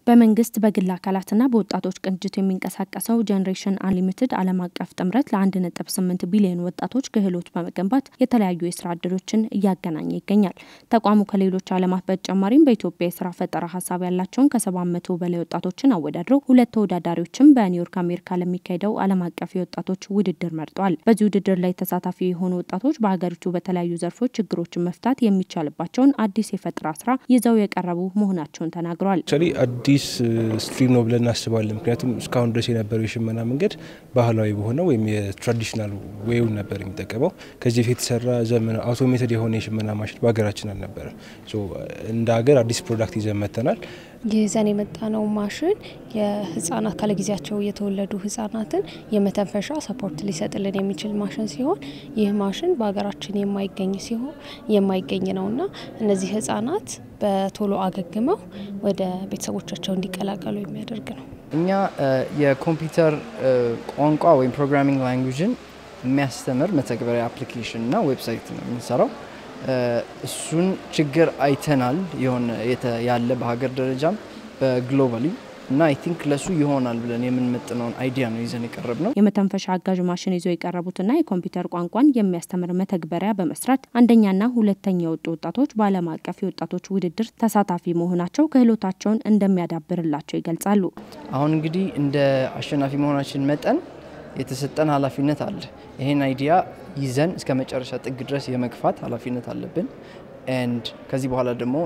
በመንግስት በግል አካላትና በወጣቶች ቅንጅት የሚንቀሳቀሰው ጄኔሬሽን አንሊሚትድ ዓለም አቀፍ ጥምረት ለአንድ ነጥብ ስምንት ቢሊዮን ወጣቶች ክህሎት በመገንባት የተለያዩ የስራ እድሎችን እያገናኘ ይገኛል። ተቋሙ ከሌሎች ዓለማት በተጨማሪም በኢትዮጵያ የስራ ፈጠራ ሀሳብ ያላቸውን ከሰባት መቶ በላይ ወጣቶችን አወዳድረው ሁለት ተወዳዳሪዎችም በኒውዮርክ አሜሪካ ለሚካሄደው ዓለም አቀፍ የወጣቶች ውድድር መርጠዋል። በዚህ ውድድር ላይ ተሳታፊ የሆኑ ወጣቶች በሀገሪቱ በተለያዩ ዘርፎች ችግሮችን መፍታት የሚቻልባቸውን አዲስ የፈጠራ ስራ ይዘው የቀረቡ መሆናቸውን ተናግረዋል። አዲስ ስትሪም ነው ብለን እናስባለን። ምክንያቱም እስካሁን ድረስ የነበረው የሽመና መንገድ ባህላዊ በሆነ ወይም የትራዲሽናል ዌውን ነበር የሚጠቀመው። ከዚህ በፊት የተሰራ ዘመን አውቶሜትድ የሆነ የሽመና ማሽን በሀገራችን አልነበረ። እንደ ሀገር አዲስ ፕሮዳክት ይዘን መጥተናል። ይዘን የመጣነው ማሽን የህጻናት ካለጊዜያቸው የተወለዱ ህጻናትን የመተንፈሻ ሰፖርት ሊሰጥልን የሚችል ማሽን ሲሆን ይህ ማሽን በሀገራችን የማይገኝ ሲሆን የማይገኝ ነውና እነዚህ ህጻናት በቶሎ አገግመው ወደ ቤተሰቦቻቸው እንዲቀላቀሉ የሚያደርግ ነው። እኛ የኮምፒውተር ቋንቋ ወይም ፕሮግራሚንግ ላንጉጅን የሚያስተምር መተግበሪያ አፕሊኬሽን እና ዌብሳይት ነው የምንሰራው። እሱን ችግር አይተናል የሆነ ያለ በሀገር ደረጃም በግሎባሊ እና አይ ቲንክ ለሱ ይሆናል ብለን የምንመጥነውን አይዲያ ነው ይዘን የቀረብ ነው። የመተንፈሻ አጋዥ ማሽን ይዘው የቀረቡትና የኮምፒውተር ቋንቋን የሚያስተምር መተግበሪያ በመስራት አንደኛና ሁለተኛ የወጡ ወጣቶች በዓለም አቀፍ የወጣቶች ውድድር ተሳታፊ መሆናቸው ክህሎታቸውን እንደሚያዳብርላቸው ይገልጻሉ። አሁን እንግዲህ እንደ አሸናፊ መሆናችን መጠን የተሰጠን ኃላፊነት አለ። ይሄን አይዲያ ይዘን እስከ መጨረሻ ጥግ ድረስ የመግፋት ኃላፊነት አለብን። ኤንድ ከዚህ በኋላ ደግሞ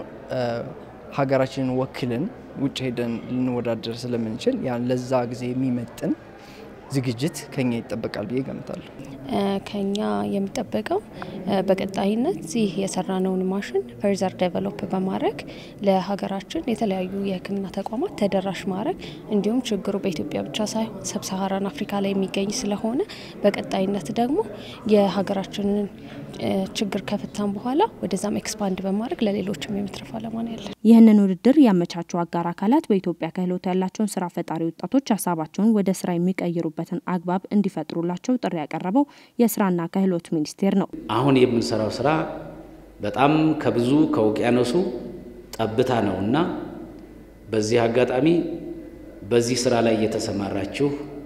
ሀገራችንን ወክልን ውጭ ሄደን ልንወዳደር ስለምንችል ያን ለዛ ጊዜ የሚመጥን ዝግጅት ከኛ ይጠበቃል ብዬ ገምታለሁ። ከኛ የሚጠበቀው በቀጣይነት ይህ የሰራነውን ማሽን ፈርዘር ዴቨሎፕ በማድረግ ለሀገራችን የተለያዩ የሕክምና ተቋማት ተደራሽ ማድረግ እንዲሁም ችግሩ በኢትዮጵያ ብቻ ሳይሆን ሰብሳሃራን አፍሪካ ላይ የሚገኝ ስለሆነ በቀጣይነት ደግሞ የሀገራችንን ችግር ከፍታን በኋላ ወደዛም ኤክስፓንድ በማድረግ ለሌሎችም የመትረፍ አላማ ነው ያለን። ይህንን ውድድር ያመቻቹ አጋር አካላት በኢትዮጵያ ክህሎት ያላቸውን ስራ ፈጣሪ ወጣቶች ሀሳባቸውን ወደ ስራ የሚቀይሩበትን አግባብ እንዲፈጥሩላቸው ጥሪ ያቀረበው የስራና ክህሎት ሚኒስቴር ነው። አሁን የምንሰራው ስራ በጣም ከብዙ ከውቅያኖሱ ጠብታ ነው እና በዚህ አጋጣሚ በዚህ ስራ ላይ የተሰማራችሁ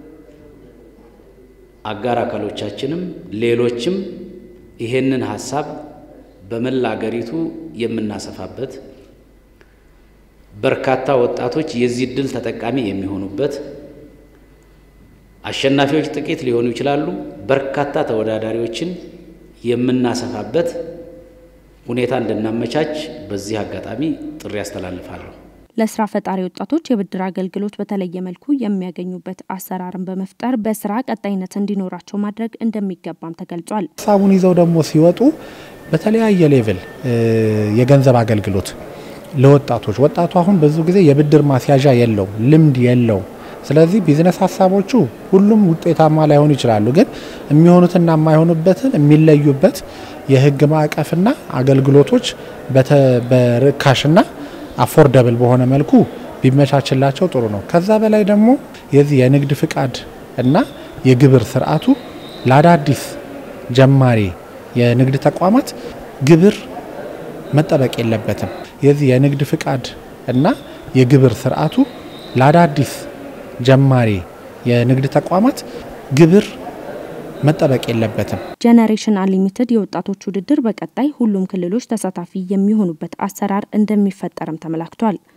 አጋር አካሎቻችንም ሌሎችም ይሄንን ሀሳብ በመላ አገሪቱ የምናሰፋበት በርካታ ወጣቶች የዚህ እድል ተጠቃሚ የሚሆኑበት አሸናፊዎች ጥቂት ሊሆኑ ይችላሉ። በርካታ ተወዳዳሪዎችን የምናሰፋበት ሁኔታ እንድናመቻች በዚህ አጋጣሚ ጥሪ ያስተላልፋለሁ። ለስራ ፈጣሪ ወጣቶች የብድር አገልግሎት በተለየ መልኩ የሚያገኙበት አሰራርን በመፍጠር በስራ ቀጣይነት እንዲኖራቸው ማድረግ እንደሚገባም ተገልጿል። ሀሳቡን ይዘው ደግሞ ሲወጡ በተለያየ ሌቭል የገንዘብ አገልግሎት ለወጣቶች ወጣቱ አሁን ብዙ ጊዜ የብድር ማስያዣ የለው፣ ልምድ የለው። ስለዚህ ቢዝነስ ሀሳቦቹ ሁሉም ውጤታማ ላይሆኑ ይችላሉ። ግን የሚሆኑትና የማይሆኑበትን የሚለዩበት የህግ ማዕቀፍና አገልግሎቶች በርካሽና አፎርደብል በሆነ መልኩ ቢመቻችላቸው ጥሩ ነው። ከዛ በላይ ደግሞ የዚህ የንግድ ፍቃድ እና የግብር ስርዓቱ ለአዳዲስ ጀማሪ የንግድ ተቋማት ግብር መጠበቅ የለበትም። የዚህ የንግድ ፍቃድ እና የግብር ስርዓቱ ለአዳዲስ ጀማሪ የንግድ ተቋማት ግብር መጠበቅ የለበትም። ጄኔሬሽን አንሊሚትድ የወጣቶች ውድድር በቀጣይ ሁሉም ክልሎች ተሳታፊ የሚሆኑበት አሰራር እንደሚፈጠርም ተመላክቷል።